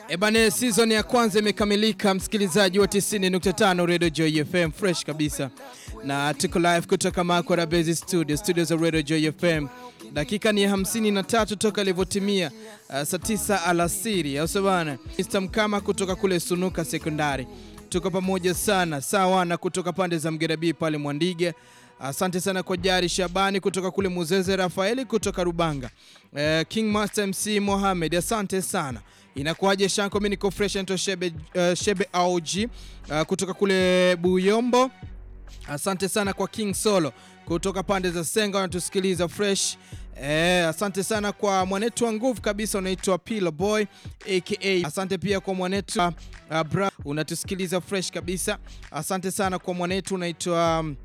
Ebane, season ya kwanza imekamilika, msikilizaji wa 90.5 Radio Joy FM, fresh kabisa, na tuko live kutoka Makora Base Studio, studio za Radio Joy FM. Dakika ni 53 toka ilivyotimia uh, saa 9 alasiri, au bana. Mr. Mkama kutoka kule Sunuka Sekondari, tuko pamoja sana sawa, na kutoka pande za Mgerabi pale Mwandige Asante sana kwa Jari Shabani kutoka kule Muzeze, Rafaeli kutoka Rubanga, uh, King Master MC Mohamed, asante sana. Inakuwaje Shanko, mimi niko fresh nto Shebe, uh, Shebe AOG uh, kutoka kule Buyombo. Asante sana kwa King Solo kutoka pande za Senga wanatusikiliza fresh. Eh, asante sana kwa mwanetu wa nguvu kabisa unaitwa Pillow Boy aka. Asante pia kwa mwanetu uh, bra unatusikiliza fresh kabisa. Asante sana kwa mwanetu unaitwa um,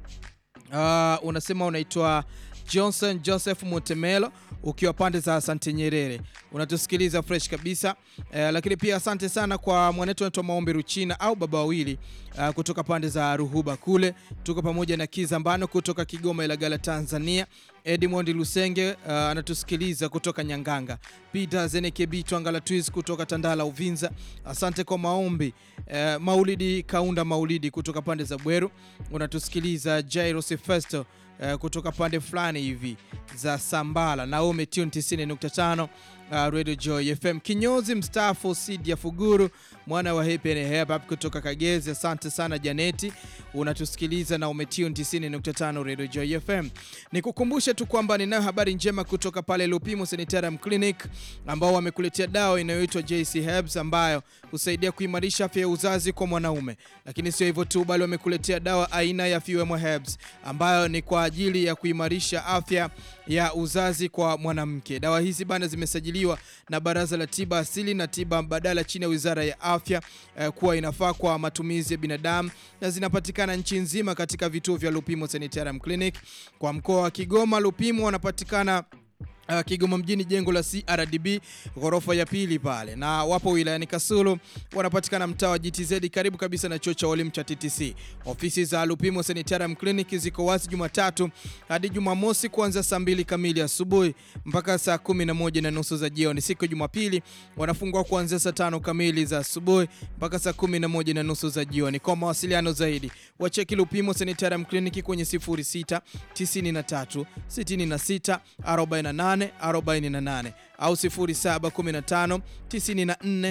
Uh, unasema unaitwa Johnson Joseph Mutemelo ukiwa pande za Asante Nyerere unatusikiliza fresh kabisa uh, lakini pia asante sana kwa mwanetu anaitwa Maombi Ruchina au baba wawili uh, kutoka pande za Ruhuba kule, tuko pamoja na Kizambano kutoka Kigoma Ilagala Tanzania. Edmond Lusenge uh, anatusikiliza kutoka Nyanganga. Peter Zenekebi Twangala Twis kutoka Tandala Uvinza, asante kwa maombi. Uh, Maulidi Kaunda Maulidi kutoka pande za Bweru unatusikiliza. Jairus Festo uh, kutoka pande fulani hivi za Sambala. Naome Tune 90.5 uh, Radio Joy FM. Kinyozi mstaafu Sidia Fuguru mwana wa Happy and Happy Hop kutoka Kagezi, asante sana Janeti, unatusikiliza na umetune 90.5 Radio Joy FM. Nikukumbushe tu kwamba ninayo habari njema kutoka pale Lupimo Sanitarium Clinic ambao wamekuletea dawa inayoitwa JC Herbs ambayo husaidia kuimarisha afya ya uzazi kwa mwanaume, lakini sio hivyo tu, bali wamekuletea dawa aina ya Fuemo Herbs ambayo ni kwa ajili ya kuimarisha afya ya uzazi kwa mwanamke. Dawa hizi bana zimesajiliwa na Baraza la Tiba Asili na Tiba Mbadala chini ya Wizara ya Afya eh, kuwa inafaa kwa matumizi ya binadamu na zinapatikana nchi nzima katika vituo vya Lupimo Sanitarium Clinic. Kwa mkoa wa Kigoma, Lupimo wanapatikana Uh, Kigoma mjini jengo la CRDB ghorofa ya pili pale, na wapo wilayani Kasulu wanapatikana mtaa wa GTZ karibu kabisa na chuo cha walimu cha TTC. Ofisi za Lupimo Sanitarium Clinic ziko wazi Jumatatu hadi Jumamosi kuanzia saa mbili kamili asubuhi mpaka saa kumi na moja na nusu za jioni. Siku ya Jumapili wanafungua kuanzia saa tano kamili za asubuhi mpaka saa kumi na moja na nusu za jioni. Kwa mawasiliano zaidi wacheki Lupimo Sanitarium Clinic kwenye 06 93 66 48 48 au 0715 94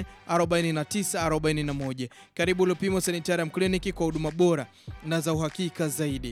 49 41. Karibu Lupimo Sanitarium Clinic kwa huduma bora na za uhakika zaidi.